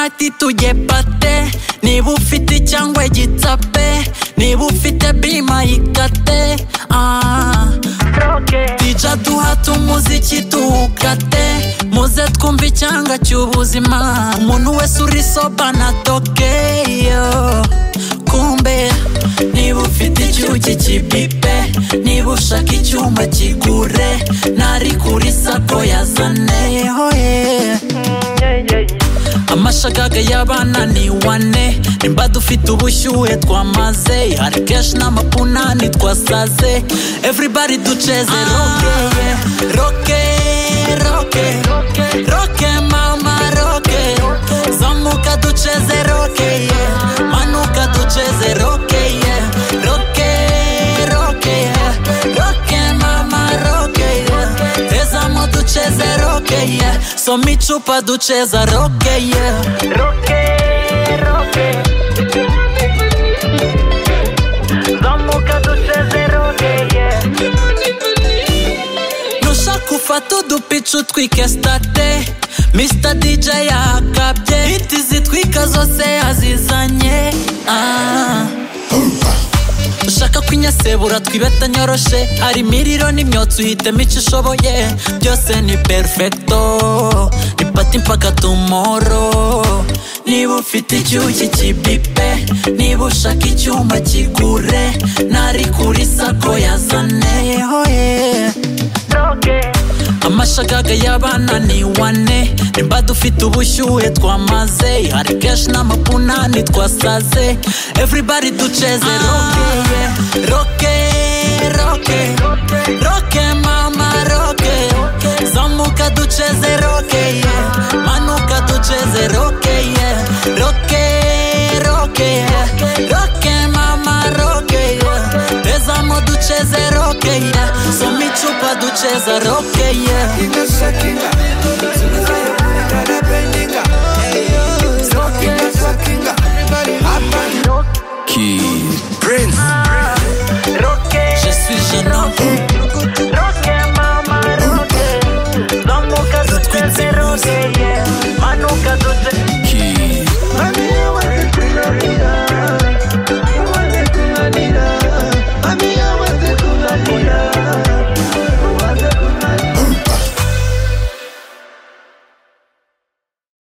ati tujye bate niba ufite cyangwa igitape niba ufite bima yikate ah. Dija duhate umuziki tuwukate muze twumve icyanga cy'ubuzima umuntu wese uri soba na tokeyo kumbe niba ufite icyuki kibipe niba ushaka icyuma kigure nari kuri sako yazaneho yeah. amashagaga y'abana ni wane nimba dufite ubushyuhe twamaze hari kenshi n'amapunani twasaze everybody duceze roke roke roke roke mama roke zamuka duceze roke yeah. manuka duceze roke yeah. roke roke yeah. roke mama roke yeah. tezamo duceze roke yeah. soma icupa duceza roke yeah. roke roke zamuka duceze roke nushaka ufata udupica utwike state Mr. DJ yakabye Hiti zitwika zose yazizanye ah. ushaka kwinyasebura twibeta nyoroshe hari imiriro n'imyotsi uhitemo icyo ushoboye byose ni perfecto ni pati mpaka tumoro niba ufite icyuki kibipe niba ushaka icyuma kigure nari kuri sako yazaneho yeah. amashagaga y'abana ni wane nimba dufite ubushyuhe twamaze hari kenshi n'amapunani twasaze everybody duceze roke yeah. roke roke roke mama roke zamuka duceze roke yeah. manuka duceze roke yeah. roke roke yeah. roke mama roke yeah. tezamo duceze roke yeah. soma icupa duceza roke yeah. Kid Prince. je suis jeune homme